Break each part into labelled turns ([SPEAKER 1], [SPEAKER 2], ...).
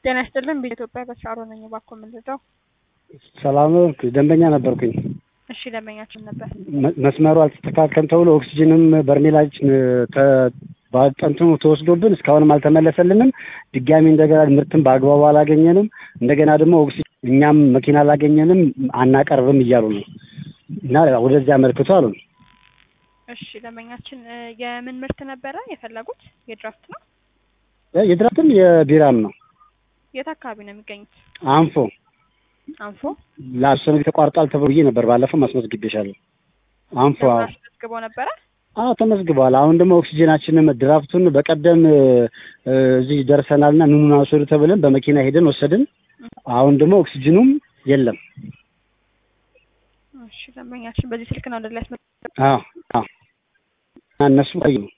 [SPEAKER 1] ጤና ይስጥልን በኢትዮጵያ በሻሮ ነኝ። እባክዎ የምንልጠው
[SPEAKER 2] ሰላም ነው። ደንበኛ ነበርኩኝ።
[SPEAKER 1] እሺ ደንበኛችን ነበር።
[SPEAKER 2] መ- መስመሩ አልተስተካከለም ተብሎ ኦክሲጅንም በርሜላችን በአጠንትኑ ተወስዶብን እስካሁንም አልተመለሰልንም። ድጋሚ እንደገና ምርትን በአግባቡ አላገኘንም። እንደገና ደግሞ ኦክሲጅን እኛም መኪና አላገኘንም አናቀርብም እያሉ ነው እና ወደዚህ አመልክቶ አሉ።
[SPEAKER 1] እሺ ደንበኛችን እ፣ የምን ምርት ነበረ የፈለጉት? የድራፍት ነው።
[SPEAKER 2] የድራፍትም የቢራም ነው።
[SPEAKER 1] የት አካባቢ ነው የሚገኙት?
[SPEAKER 2] አንፎ
[SPEAKER 1] አንፎ
[SPEAKER 2] ለአስር ጊዜ ተቋርጧል ተብዬ ነበር። ባለፈው ማስመዝግቤሻለሁ። አንፎ አዎ
[SPEAKER 1] አስመዝግበው ነበረ።
[SPEAKER 2] አዎ ተመዝግበዋል። አሁን ደግሞ ኦክሲጅናችንም ድራፍቱን በቀደም እ፣ እዚህ ደርሰናልና ኑኑና ውሰዱ ተብለን በመኪና ሄደን ወሰድን። አሁን ደግሞ ኦክሲጅኑም የለም።
[SPEAKER 1] እሺ ደንበኛችን በዚህ ስልክ ነው ወደ ላይ ያስመ
[SPEAKER 2] አዎ አዎ እና እነሱ ቆይ ነው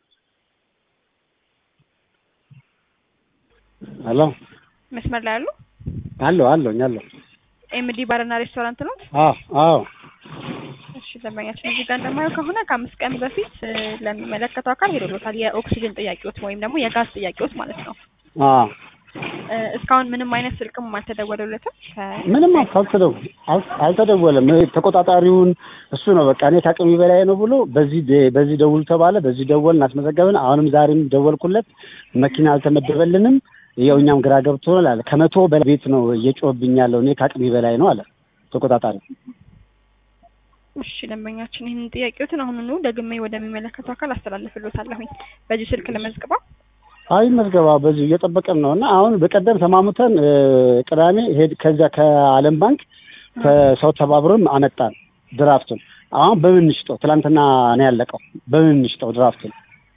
[SPEAKER 2] አሎ
[SPEAKER 1] መስመር ላይ ያሉ
[SPEAKER 2] አለሁ አለሁኝ አለሁ
[SPEAKER 1] ኤምዲ ባርና ሬስቶራንት ነው።
[SPEAKER 2] አዎ አዎ
[SPEAKER 1] እሺ ደንበኛችን እዚህ ጋር እንደማየው ከሆነ ከአምስት ቀን በፊት እ፣ ለሚመለከተው አካል ሄዶሎታል። የኦክሲጅን ጥያቄዎች ወይም ደግሞ የጋዝ ጥያቄዎች ማለት ነው።
[SPEAKER 2] አዎ
[SPEAKER 1] እ፣ እስካሁን ምንም አይነት ስልክም አልተደወለለትም። ከ-
[SPEAKER 2] ምንም አልተደው አልተደወለም። ተቆጣጣሪውን እሱ ነው በቃ እኔ ከአቅሜ በላይ ነው ብሎ በዚህ ደ- በዚህ ደውሉ ተባለ። በዚህ ደወልን አስመዘገብን። አሁንም ዛሬም ደወልኩለት መኪና አልተመደበልንም። ያው እኛም ግራ ገብቶናል አለ። ከመቶ በላይ ቤት ነው እየጮህብኝ ያለው እኔ ከአቅሜ በላይ ነው አለ ተቆጣጣሪ።
[SPEAKER 1] እሺ ደንበኛችን ይህንን ጥያቄዎትን አሁኑኑ ደግሜ ወደሚመለከተው አካል አስተላልፍሎታለሁኝ። በዚህ ስልክ ለመዝግበው
[SPEAKER 2] አይ መዝገባ በዚሁ እየጠበቅን ነው እና አሁን በቀደም ተማሙተን እ፣ ቅዳሜ ሄድ ከዚያ ከዓለም ባንክ ከሰው ተባብሮም አመጣን ድራፍቱን። አሁን በምን እንሽጠው? ትናንትና ነው ያለቀው። በምን እንሽጠው ድራፍቱን?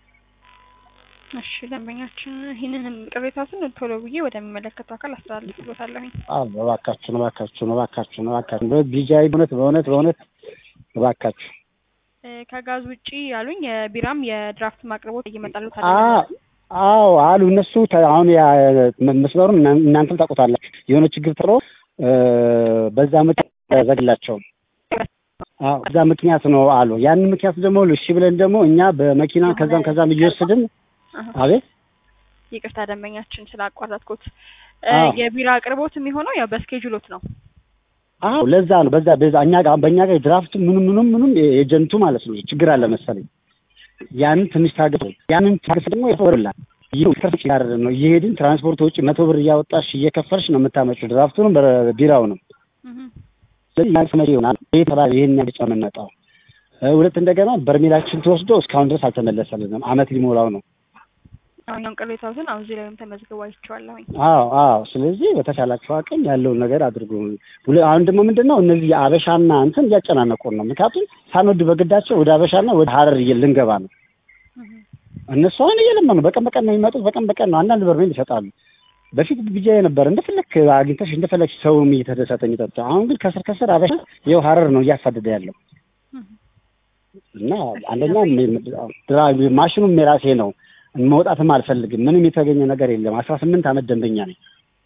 [SPEAKER 1] እሺ ደንበኛችን ይህንን ቅሬታትን ቶሎ ብዬ ወደሚመለከተው አካል አስተላልፍሎታለሁኝ።
[SPEAKER 2] አዎ እባካችሁን እባካችሁን እባካችሁን እባካችሁን ቢጃይ በእውነት በእውነት በእውነት እባካችሁ
[SPEAKER 1] እ፣ ከጋዝ ውጪ ያሉኝ የቢራም የድራፍት ማቅረቦት እየመጣሉት
[SPEAKER 2] አ አዎ አሉ እነሱ ተ- አሁን ያ መ- መስመሩን እና- እናንተም ታውቁታላችሁ የሆነ ችግር ጥሮ እ፣ በዛ ምክንያት ተዘግላቸው አዎ በዛ ምክንያት ነው አሉ ያንን ምክንያት ደግሞ እሺ ብለን ደግሞ እኛ በመኪና ከዛም ከዛም እየወሰድን አቤት
[SPEAKER 1] ይቅርታ ደንበኛችን ስላቋረጥኩት እ፣
[SPEAKER 2] አዎ።
[SPEAKER 1] የቢራ አቅርቦት የሚሆነው ያው በስኬጁሎት ነው።
[SPEAKER 2] አዎ ለዛ ነው በዛ በዛ እኛ ጋር በእኛ ጋር ድራፍቱ ምንም ምንም ምንም ኤጀንቱ ማለት ነው ችግር አለ መሰለኝ ያንን ትንሽ ታገሱ ያንን ታገስ ደግሞ ይፈርላል ይህ ከፍጭ ጋር ነው እየሄድን ትራንስፖርት ውጪ መቶ ብር እያወጣሽ እየከፈልሽ ነው የምታመጪው ድራፍቱንም ቢራውንም
[SPEAKER 1] እህ፣
[SPEAKER 2] ስለዚህ ያን ስመ ይሆናል ይሄ ተባለ ይሄን ያብጫ የምንመጣው እ፣ ሁለት እንደገና በርሜላችን ተወስዶ እስካሁን ድረስ አልተመለሰልንም አመት ሊሞላው ነው
[SPEAKER 1] አሁን ቅሬታዎትን አሁን እዚህ ላይም ተመዝግቦ አይቼዋለሁኝ።
[SPEAKER 2] አዎ አዎ ስለዚህ በተቻላችሁ አቅም ያለውን ነገር አድርጉ ሁለ- አሁን ደግሞ ምንድን ነው እነዚህ የአበሻና እንትን እያጨናነቁን ነው ምክንያቱም ሳንወድ በግዳቸው ወደ አበሻና ወደ ሀረር እየ- ልንገባ ነው
[SPEAKER 1] እህ፣
[SPEAKER 2] እነሱ አሁን እየለመኑ በቀን በቀን ነው የሚመጡት በቀን በቀን ነው አንዳንድ በርሜል ይሰጣሉ በፊት ብቻ ነበር እንደፈለክ አግኝተሽ እንደፈለግሽ ሰውም እየተደሰተ የሚጠጣው አሁን ግን ከስር ከስር አበሻ ይኸው ሀረር ነው እያሳደደ ያለው
[SPEAKER 1] እህ።
[SPEAKER 2] እና አንደኛ ድራ- ማሽኑም የራሴ ነው መውጣትም አልፈልግም ምንም የተገኘ ነገር የለም አስራ ስምንት አመት ደንበኛ ነኝ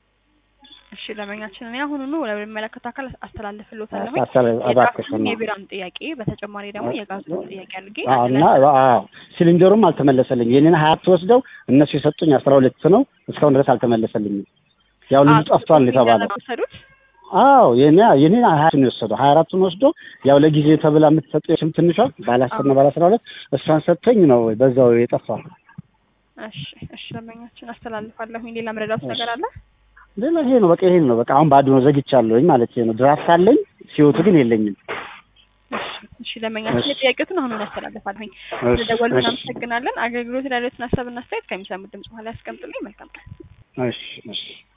[SPEAKER 1] እሺ ደንበኛችን እኔ አሁኑኑ ወደሚመለከተው አካል አስተላልፍሎታለሁኝ።
[SPEAKER 2] አስተላ- እባክሽ
[SPEAKER 1] የድራፍቱን
[SPEAKER 2] ነው
[SPEAKER 1] የቢራም ጥያቄ በተጨማሪ ደግሞ የጋዙን ጥያቄ አድርጌ
[SPEAKER 2] አዎ እና አዎ ሲሊንደሩም አልተመለሰልኝ የኔን ሀያ ወስደው እነሱ የሰጡኝ አስራ ሁለት ነው እስካሁን ድረስ አልተመለሰልኝም ያው ልጁ ጠፍቷል ነው የተባለው
[SPEAKER 1] ወሰዱት።
[SPEAKER 2] አዎ የኔ የኔ ሀያቱን የወሰደው ሀያ አራቱን ወስዶ ያው ለጊዜ ተብላ የምትሰጠው የስም ትንሿ ባለ አስር ነው ባለ አስራ ሁለት እሷን ሰጥተኝ ነው በዛው የጠፋው
[SPEAKER 1] እሺ እሺ ደንበኛችን አስተላልፋለሁኝ። ሌላ መረዳት ነገር አለ?
[SPEAKER 2] ሌላ ይሄ ነው በቃ ይሄ ነው በቃ አሁን ባዶ ነው ዘግቻለሁኝ ማለት ነው ድራፍት አለኝ ሲወቱ ግን የለኝም
[SPEAKER 1] እሺ እሺ ደንበኛችን
[SPEAKER 2] እሺ።
[SPEAKER 1] የጥያቄዎትን አሁኑን አስተላልፋለሁኝ።
[SPEAKER 2] እሺ፣
[SPEAKER 1] ስለደወሉ
[SPEAKER 2] እሺ፣
[SPEAKER 1] እናመሰግናለን። አገልግሎት ላሉትን ሀሳብና አስተያየት ከሚሰሙት ድምጽ በኋላ ያስቀምጡልኝ። መልካም ቀን።
[SPEAKER 2] እሺ እሺ